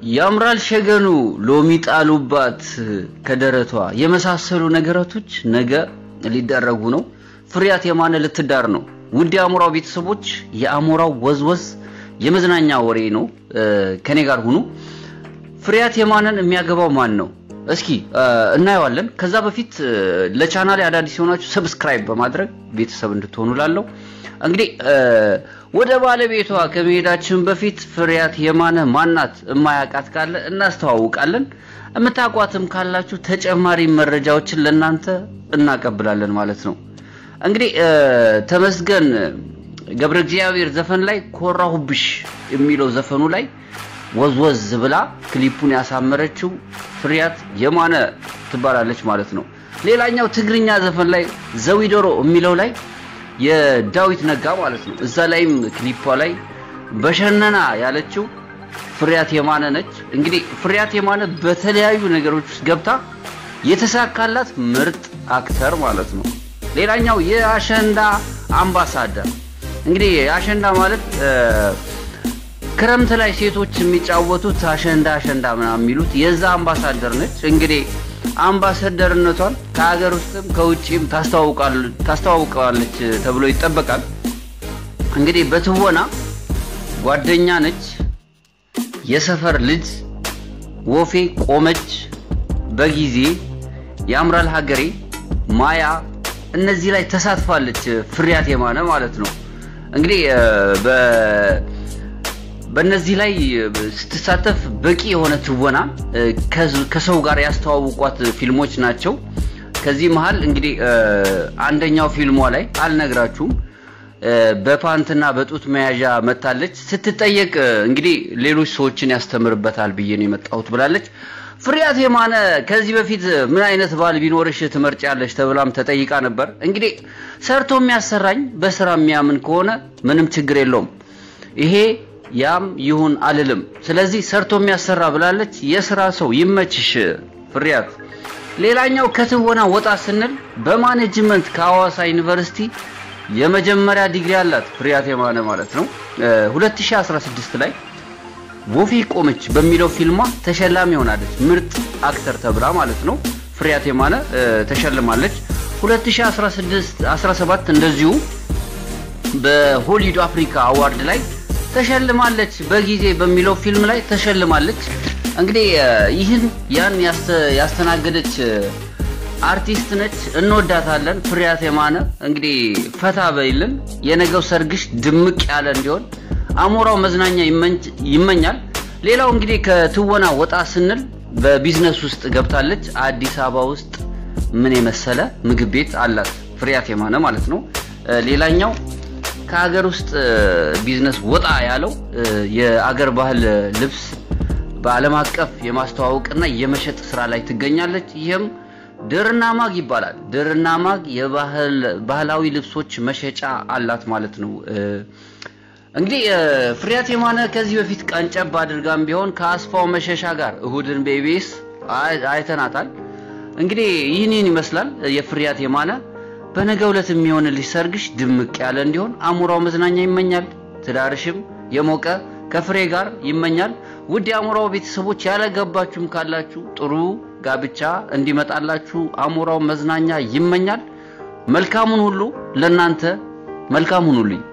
ያምራል ሸገኑ ሎሚ ጣሉባት ከደረቷ የመሳሰሉ ነገራቶች ነገ ሊደረጉ ነው። ፍሬያት የማነ ልትዳር ነው። ውድ የአሞራው ቤተሰቦች የአሞራው ወዝወዝ የመዝናኛ ወሬ ነው። ከኔ ጋር ሁኑ። ፍሬያት የማነን የሚያገባው ማን ነው? እስኪ እናየዋለን። ከዛ በፊት ለቻናሌ አዳዲስ የሆናችሁ ሰብስክራይብ በማድረግ ቤተሰብ እንድትሆኑ ላለው እንግዲህ ወደ ባለቤቷ ከመሄዳችን በፊት ፍሬያት የማነ ማናት የማያውቃት ካለ እናስተዋውቃለን። የምታውቋትም ካላችሁ ተጨማሪ መረጃዎችን ለእናንተ እናቀብላለን ማለት ነው። እንግዲህ ተመስገን ገብረ እግዚአብሔር ዘፈን ላይ ኮራሁብሽ የሚለው ዘፈኑ ላይ ወዝወዝ ብላ ክሊፑን ያሳመረችው ፍሬያት የማነ ትባላለች ማለት ነው። ሌላኛው ትግርኛ ዘፈን ላይ ዘዊዶሮ የሚለው ላይ የዳዊት ነጋ ማለት ነው። እዛ ላይም ክሊፓ ላይ በሸነና ያለችው ፍሬያት የማነ ነች። እንግዲህ ፍሬያት የማነ በተለያዩ ነገሮች ውስጥ ገብታ የተሳካላት ምርጥ አክተር ማለት ነው። ሌላኛው የአሸንዳ አምባሳደር እንግዲህ አሸንዳ ማለት ክረምት ላይ ሴቶች የሚጫወቱት አሸንዳ አሸንዳ ምናምን የሚሉት የዛ አምባሳደር ነች። እንግዲህ አምባሳደርነቷን ከሀገር ውስጥም ከውጭም ታስተዋውቀዋለች ተብሎ ይጠበቃል። እንግዲህ በትወና ጓደኛ ነች፣ የሰፈር ልጅ፣ ወፌ ቆመች፣ በጊዜ ያምራል ሀገሬ፣ ማያ እነዚህ ላይ ተሳትፋለች ፍሬያት የማነ ማለት ነው። እንግዲህ በእነዚህ ላይ ስትሳተፍ በቂ የሆነ ትወና ከሰው ጋር ያስተዋውቋት ፊልሞች ናቸው። ከዚህ መሀል እንግዲህ አንደኛው ፊልሟ ላይ አልነግራችሁም በፓንትና በጡት መያዣ መታለች። ስትጠየቅ እንግዲህ ሌሎች ሰዎችን ያስተምርበታል ብዬ ነው የመጣሁት ብላለች። ፍሬያት የማነ ከዚህ በፊት ምን አይነት ባል ቢኖርሽ ትመርጫለሽ ተብላም ተጠይቃ ነበር። እንግዲህ ሰርቶ የሚያሰራኝ በስራ የሚያምን ከሆነ ምንም ችግር የለውም ይሄ ያም ይሁን አልልም። ስለዚህ ሰርቶ የሚያሰራ ብላለች። የስራ ሰው ይመችሽ ፍሬያት። ሌላኛው ከትወና ወጣ ስንል በማኔጅመንት ከሐዋሳ ዩኒቨርሲቲ የመጀመሪያ ዲግሪ አላት ፍሬያት የማነ ማለት ነው። 2016 ላይ ወፌ ቆመች በሚለው ፊልሟ ተሸላሚ ሆናለች። ምርጥ አክተር ተብላ ማለት ነው። ፍሬያት የማነ ተሸልማለች። 2016 17 እንደዚሁ በሆሊውድ አፍሪካ አዋርድ ላይ ተሸልማለች። በጊዜ በሚለው ፊልም ላይ ተሸልማለች። እንግዲህ ይህን ያን ያስተናገደች አርቲስት ነች። እንወዳታለን ፍሬያት የማነ። እንግዲህ ፈታ በይልን። የነገው ሰርግሽ ድምቅ ያለ እንዲሆን አሞራው መዝናኛ ይመኛል። ሌላው እንግዲህ ከትወና ወጣ ስንል በቢዝነስ ውስጥ ገብታለች። አዲስ አበባ ውስጥ ምን የመሰለ ምግብ ቤት አላት ፍሬያት የማነ ማለት ነው። ሌላኛው ከሀገር ውስጥ ቢዝነስ ወጣ ያለው የአገር ባህል ልብስ በዓለም አቀፍ የማስተዋወቅና የመሸጥ ስራ ላይ ትገኛለች። ይህም ድርና ማግ ይባላል። ድርና ማግ የባህላዊ ልብሶች መሸጫ አላት ማለት ነው። እንግዲህ ፍሬያት የማነ ከዚህ በፊት ቀንጨብ አድርጋም ቢሆን ከአስፋው መሸሻ ጋር እሁድን በኢቢኤስ አይተናታል። እንግዲህ ይህንን ይመስላል የፍሬያት የማነ በነገ ዕለት የሚሆንልሽ ሰርግሽ ድምቅ ያለ እንዲሆን አሞራው መዝናኛ ይመኛል። ትዳርሽም የሞቀ ከፍሬ ጋር ይመኛል። ውድ የአሞራው ቤተሰቦች ያለገባችሁም ካላችሁ ጥሩ ጋብቻ እንዲመጣላችሁ አሞራው መዝናኛ ይመኛል። መልካሙን ሁሉ ለናንተ መልካም ሁኑልኝ።